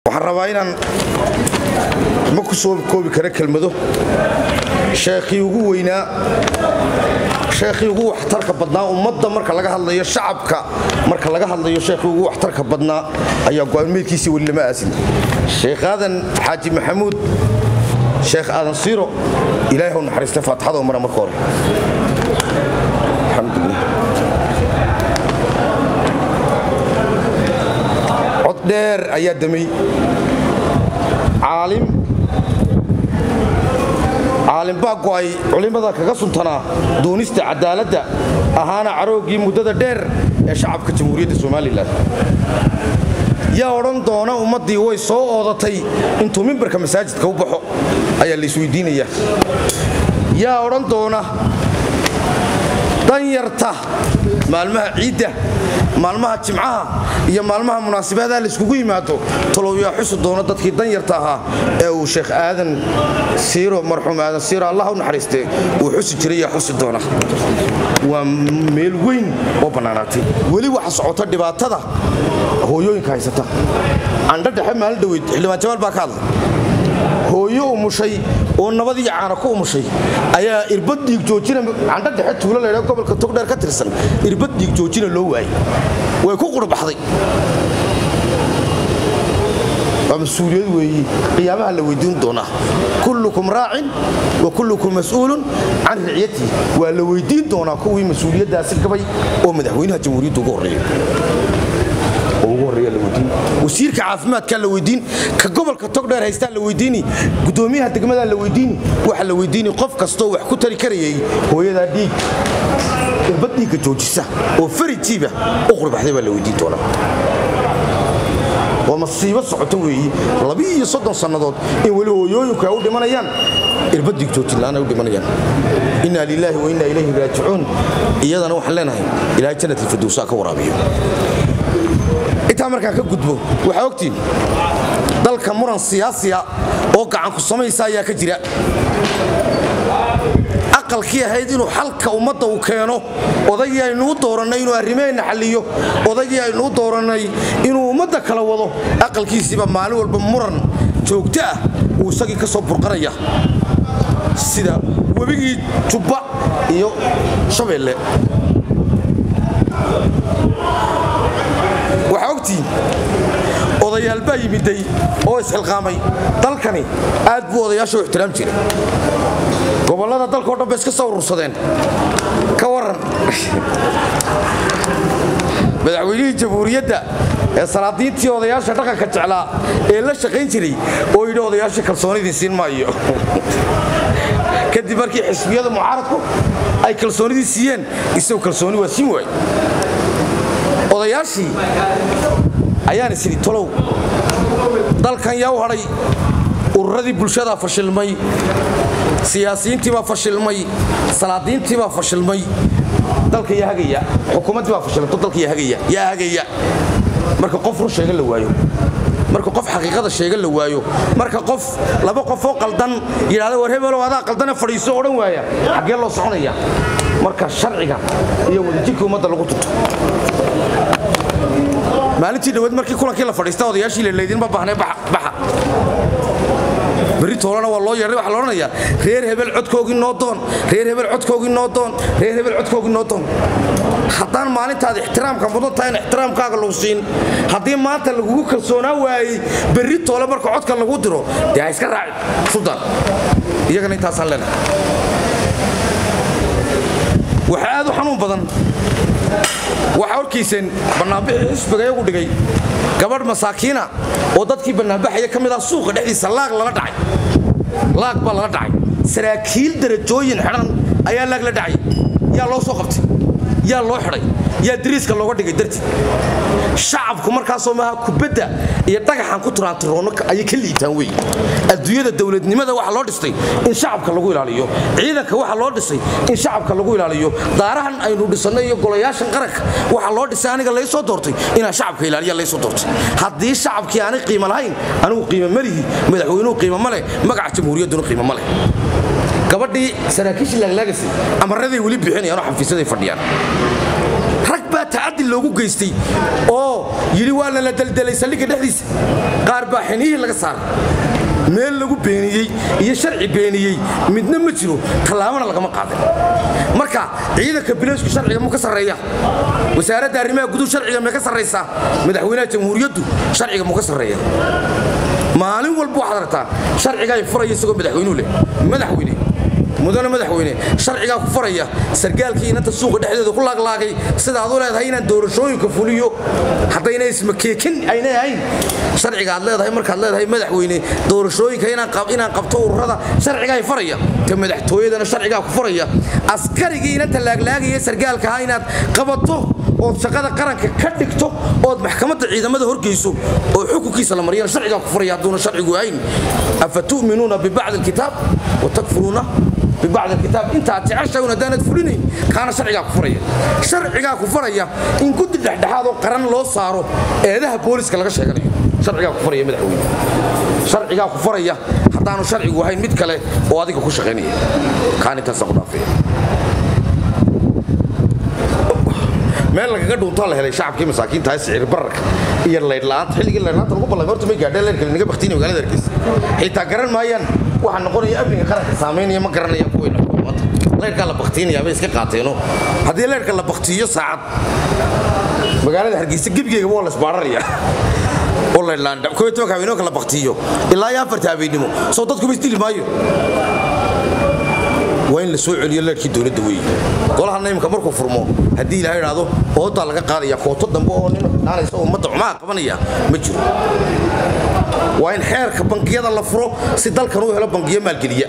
waxaan rabaa inaan ma ku soo koobi kara kelmado sheekhii ugu weynaa sheekhii ugu waxtarka badnaa ummadda marka laga hadlayo shacabka marka laga hadlayo sheekhii ugu waxtarka badnaa ayaa go'aanmeedkiisii weli lama aasin sheekh aadan xaaji maxamuud sheekh aadan siiro ilaahay hau naxariista faatixada u mara marka hore alxamdulilah cod dheer ayaa damay caalim caalim baa go'ay culimmada kaga suntanaa duunista cadaaladda ahaana carooggii muddada dheer ee shacabka jamhuuriyadda somalilan yaa odhan doona ummaddii way soo oodatay intuu mimbarka masaajidka u baxo ayaa la isweydiinaya yaa odhan doona danyarta maalmaha ciidda maalmaha jimcaha iyo maalmaha munaasabadaha layskugu yimaado talow yaa xusi doona dadkii danyarta ahaa ee uu sheekh aadan siiro marxuum aadan siiro allah u naxariiste uu xusi jiray yaa xusi doona waa meel weyn oo bannaanaatay weli waxa socota dhibaatada hooyooyinka haysata candho dhexe maalin dhaweyd xildhibaan jamaal baa ka hadlay hooyo umushay oo nabadii caana ku umushay ayaa irbad dhiig joojina candho dhexe tuulo laydha gobolka togdheer ka tirsan irbad dhiig joojina loo waayey way ku qurbaxday waa mas-uuliyad weeye qiyaamaha la weydiin doonaa kullukum raacin wa kullukum mas'uulun can ricyatii waa la weydiin doonaa kuwii mas-uuliyaddaasi gabay oo madaxweynaha jamhuuriyadda ugu horreeya wasiirka caafimaadkaa la weydiin ka gobolka togdheer haystaa la weydiini gudoomiyaha degmadaa la weydiini waxa la weydiini qof kastoo wax ku tari karayay hooyadaa dhiig irbad dhiigga joojisa oo farijiiba u qurbaxday baa la weydiin doonaa waa masiibo socoto weeye labi-iyo soddon sannadood in weli hooyooyinku ay u dhimanayaan irbad dhiig joojinla'aan ay u dhimanayaan inna lilaahi wa inna ilayhi raajicuun iyadana waxaan leenahay ilaahay jannat alfirdowsaa ka waraabiyo intaa markaan ka gudbo waxaa ogtiin dalka muran siyaasiya oo gacanku samaysa ayaa ka jira aqalkii ahayd inuu xalka ummadda uu keeno odaygii aynuu doorannay inuu arrimaheenna xalliyo odaygii aynuu doorannay inuu ummadda kala wado aqalkiisiiba maalin walba muran joogto ah uu isagii ka soo burqanaya sida webigii jubba iyo shabeelle waxaa ogtiin odayaal baa yimiday oo isxilqaamay dalkani aad buu odayaasha u ixtiraam jiray gobollada dalkao dhan bay iska soo urursadeen ka waran madaxweynihii jamhuuriyadda ee salaadiintii odayaasha dhaqanka jeclaa ee la shaqayn jiray oo yidhi odayaasha kalsoonidii siin maayo kadib markii xisbiyada mucaaradku ay kalsoonidii siiyeen isagu kalsooni waa siin waay odayaashii ayaan is idhi tolow dalkan yaa u hadhay ururadii bulshadaa fashilmay siyaasiyiintiibaa fashilmay salaadiintiibaa fashilmay dalka yaa hagaya xukuumaddii baa fashilmato dalka yaa hagaya yaa hagaya marka qof run sheega la waayo marka qof xaqiiqada sheega la waayo marka qof laba qofoo qaldan yidhahda war hebelow adaa qaldane fadhiiso odhan waaya xaggee loo soconaya marka sharciga iyo wadajirka ummadda lagu tuto maalintii dhaweed markii kulankii la fadhiista odayaashii lelaydinma baahnee baxa berri toolana waa loo yeedhay waxa la odhanayaa reer hebel codkoogii noo doon reer hebel codkoogii noo doon reer hebel codkoogii noo doon haddaan maalintaad ixtiraamka mudan tahay in ixtiraamkaaga lagu siin haddii maanta lagugu kalsoonaa waayey berri toole marka codka lagu diro dee ha iska raacin suldan iyagana intaasaan leenahay waxaa aad u xanuun badan waxaa horkiiseen bannaanbixii xisbiga iyagu dhigay gabadh masaakiina oo dadkii bannaanbaxaya ka mid ah suuqa dhexdiisa laag lala dhacay laag baa lala dhacay saraakiil darajooyin xidhan ayaa laag la dhacay yaa loo soo qabtay yaa loo xidhay yaa dariiska looga dhigay dartiid shacabku markaasoo maaha kubadda iyo dhagaxan ku turaantiroono ayay ka liitaan wey adduunyada dowladnimada waxa loo dhistay in shacabka lagu ilaaliyo ciidanka waxa loo dhisay in shacabka lagu ilaaliyo daarahan aynu dhisannay iyo golayaashan qaranka waxa loo dhisay aniga laysoo doortay inaan shacabka ilaaliya laysoo doortay haddii shacabkii aanay qiimo lahayn anigu qiimo malihi madaxweynuhu qiimo ma leh magaca jamhuuriyadduna qiimo ma leh gabadhii saraakiishii laaglaagasi amaraday weli bixinayaanoo xafiisyaday fadhiyaan rag baa tacadi loogu geystay oo yidhi waa lala deldelay saldhigga dhexdiisa qaar baa xinihii laga saaray meel lagu beeniyey iyo sharci beeniyey midna ma jiro tallaabana lagama qaadan marka ciidanka bileysku sharciga mu ka sarreeya wasaaradda arrimaha guduhu sharciga may ka sarraysaa madaxweynaha jamhuuriyaddu sharciga mu ka sarreeya maalin walba waxaad aragtaa sharcigaa furaya isagoo madaxweynuhu leh madaxweyne mudane madaxweyne sharcigaa ku faraya sargaalkii inanta suuqa dhexdeeda ku laaglaagay sidaad u leedahay inaan doorashooyinka fuliyo haddayna ismakeekin aynay ahayn sharciga aad leedahay markaad leedahay madaxweyne doorashooyinka inaan qabto ururada sharcigaa faraya ta madaxtooyadana sharcigaa ku faraya askarigii inanta laaglaagaya sargaalkaha inaad qabato ood shaqada qaranka ka dhigto ood maxkamadda ciidamada horgeyso oo xukunkiisa la mariyana sharcigaa ku faraya hadduuna sharcigu ahayn afa tu'minuuna bibacdi alkitaab wa takfuruuna bibacd alkitaab intaad jeceshawn haddaanad fulinayn kaana sharcigaa ku faraya sharcigaa ku faraya in guddi dhexdhexaad oo qaran loo saaro eedaha booliska laga sheeganayo sharcigaa ku faraya madaxweyne sharcigaa ku faraya haddaanu sharcigu ahayn mid kale oo adiga ku shaqaynaya kaan intaasa ku dhaafaya meel lagaga dhuuntaa la helay shacabkii masaakiinta sicir bararka iyo laydhla'aanta xilligii laydhla'aanta lagu ballamay horta may gaadheen leerka linaga baktiinay magaalada hargeysa xitaa garan maayaan waxaa noqonaya amniga qaranka saamaynaya ma garanaya kuwayna maanta leyrkaa la baktiinaya bay iska qaateeno haddii leyrka la baktiiyo saacad magaalada hargeysa gebigeegaba waa la isbaararaya oo laydhlaan koo tobanka habeenooka la baktiiyo ilaa iyo afarta habeennimo soo dadkuba isdili maayo waa in la soo celiyo leerkii dowladda weeye golahana imika markuu furmo haddii ilaha idhaahdo oodaa laga qaadaya kooto dambe oo nin dhaanaysa ummadda cumaha qabanaya ma jiro waa in xeerka bangiyada la furo si dalkan uu helo bangiyo maalgeliya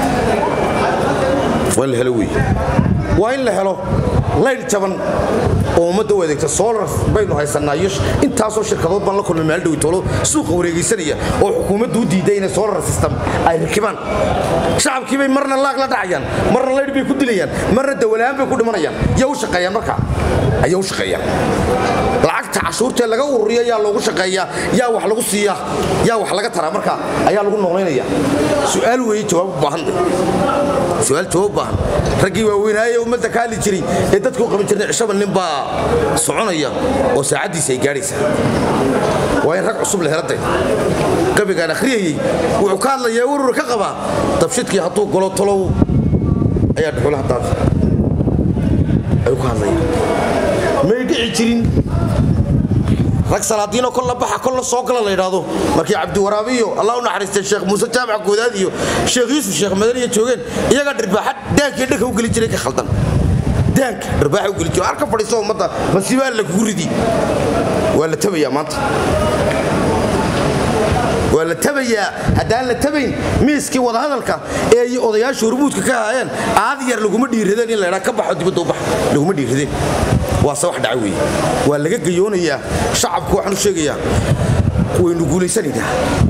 waa in la helo weeye waa in la helo layl jaban oo ummadda u adeegta solar baynu haysannaa iyo intaasoo shirkadood baan la kulmay meel dhowitoolo suuqa wareegaysanaya oo xukuumaddu u diiday inay solar system ay rakibaan shacabkii bay marna laag la dhacayaan marna laydh bay ku dilayaan marna dawalahaan bay ku dhimanayaan yaa u shaqeeyaan marka ayaa u shaqeeyaan lacagta cashuurtee laga ururiya yaa loogu shaqeeyaa yaa wax lagu siiyaa yaa wax laga taraa marka ayaa lagu noqlaynaya su'aal weeye jawaab u baahan su'aal jawaab baahan raggii waaweynaaye ummadda ka hadli jiray ee dadku qaban jirnay cishaba nin baa soconaya oo saacaddiisa ay gaadhaysaa waa in rag cusub la heladay gabigaan akhriyayey wuxuu ka hadlayaa urur ka qabaa dabshidkii hadduu golo tolow ayaa dhuxulaha daad ayuu ka hadlaya may dhici jirin rag salaadiinoo kolla baxa kolla soo gala la yidhaahdo markii cabdiwaraabi iyo allah u naxariistay sheekh muuse jaamac goodaad iyo sheekh yuusuf sheekh madaniya joogeen iyagaa dhirbaaxa daankii dhanka u geli jiray ka khaldan daanka dhirbaaxa u geli jiray arka fadhiiso ummadda masiibaa lagugu ridi waa la tabayaa maanta waa la tabayaa haddaan la tabayn miiskii wadahadalka ee ay odayaasha hormuudka ka ahaayeen aad yar laguma dhiiradeen in laydhaa ka baxo dibadda u bax laguma dhiiradeen waase wax dhaca weeye waa laga gayoonayaa shacabku waxaan u sheegayaa waynu guulaysanaynaa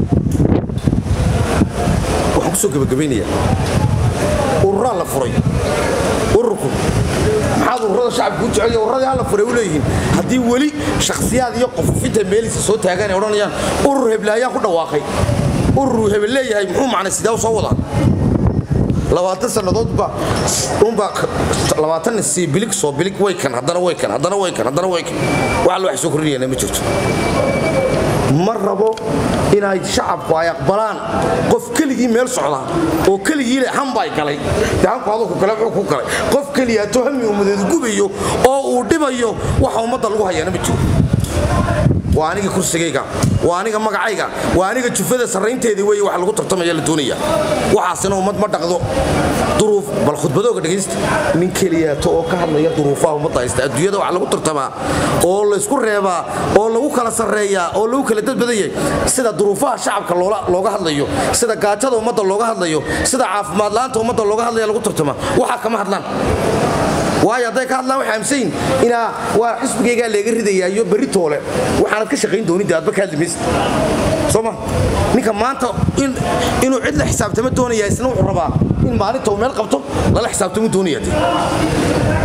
waxaan ku soo gebagabaynayaa ururaa la furay ururku maxaad ururada shacabku u jecel urradii hala furay u leeyihiin haddii weli shakhsiyaad iyo qofufinta meelisa soo taagaan ay odhanayaan urur heblaayaan ku dhawaaqay urur hebel leeyahay muxuu macnay sidee u soo wadaa labaatan sannadoodba unbaa labaatan sii bilig soo bilig way kan haddana way kan haddana way kan haddana way kan wax alla wax soo kordhinayana ma jirto ma rabo inay shacabku ay aqbalaan qof keligii meel socdaa oo keligii le hambay galay de hanku adugu kale wuxuu ku galay qof keliyaatoo hami ummadeedu gubayo oo uu dhibayo waxa ummadda lagu hayaana ma jiro waa aniga kursigayga waa aniga magacayga waa aniga jufada sarraynteedii wey wax lagu tartamaya la doonaya waxaasina ummad ma dhaqdo duruuf bal khudbadooga dhegaysta nin keliyaato oo ka hadlaya duruufaha ummadda haysta adduunyada wax lagu tartamaa oo laysku reebaa oo lagu kala sarreeyaa oo lagu kala dadbadayay sida duruufaha shacabka looga hadlayo sida gaajada ummadda looga hadlayo sida caafimaad la'aanta ummadda looga hadlaya lagu tartamaa waxaa kama hadlaan waayo hadday ka hadlaan waxay aaminsan yihin inaa waa xisbigaygaa leega ridayaayo berri toole waxaanad ka shaqayn doonin dee adba ka hadli maysid soo ma ninka maanta inuu cid la xisaabtamo doonaya isna wuxuu rabaa in maalinta uu meel qabto lala xisaabtamo doonaya dee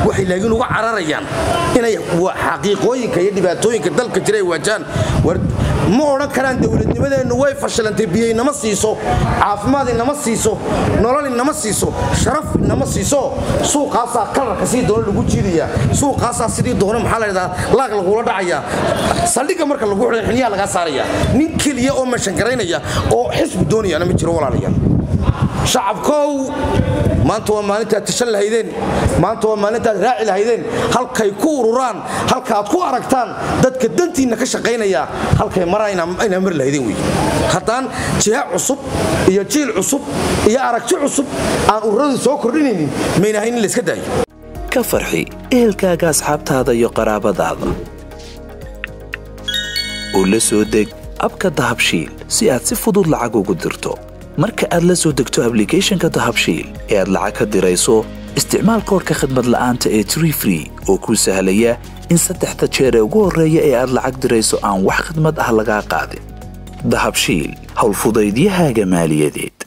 waxay laakiin uga cararayaan inay xaqiiqooyinka iyo dhibaatooyinka dalka jira ay waajaan ma odhan karaan dowladnimadeennu way fashilantay biyo inama siiso caafimaad inama siiso nolol inama siiso sharaf inama siiso suuqaasaa kalarka sidii doona lagu jiidayaa suuqaasaa sidii doona maxaa ladhahdaa laag lagula dhacayaa saldhigga marka lagu xidhay xiniyaa lagaa saaraya nin keliya oo meeshangaraynaya oo xisbi doonayaana ma jiro walaalayaal shacabkow maanta waa maalintaad tashan lahaydeen maanta waa maalintaad raaci lahaydeen halkay ku ururaan halkaaad ku aragtaan dadka dantiinna ka shaqaynaya halkay maraa inaa mari lahaydeen wey haddaan jiha cusub iyo jiil cusub iyo aragti cusub aan ururadu soo kordhinaynin maynahayn in layska daayo ka farxi ehelkaaga asxaabtaada iyo qaraabadaada oo la soo deg abka dahabshiil si aad si fudud lacag ugu dirto marka aad la soo degto ablicathonka dahabshiil ee aad lacag ka dirayso isticmaal koorka khadmad la'aanta ee tree free oo kuu sahlaya in saddexda jeer ee ugu horreeya ee aad lacag dirayso aan wax khidmad ah lagaa qaadin dahabshiil howlfudaydiyahaaga maaliyadeed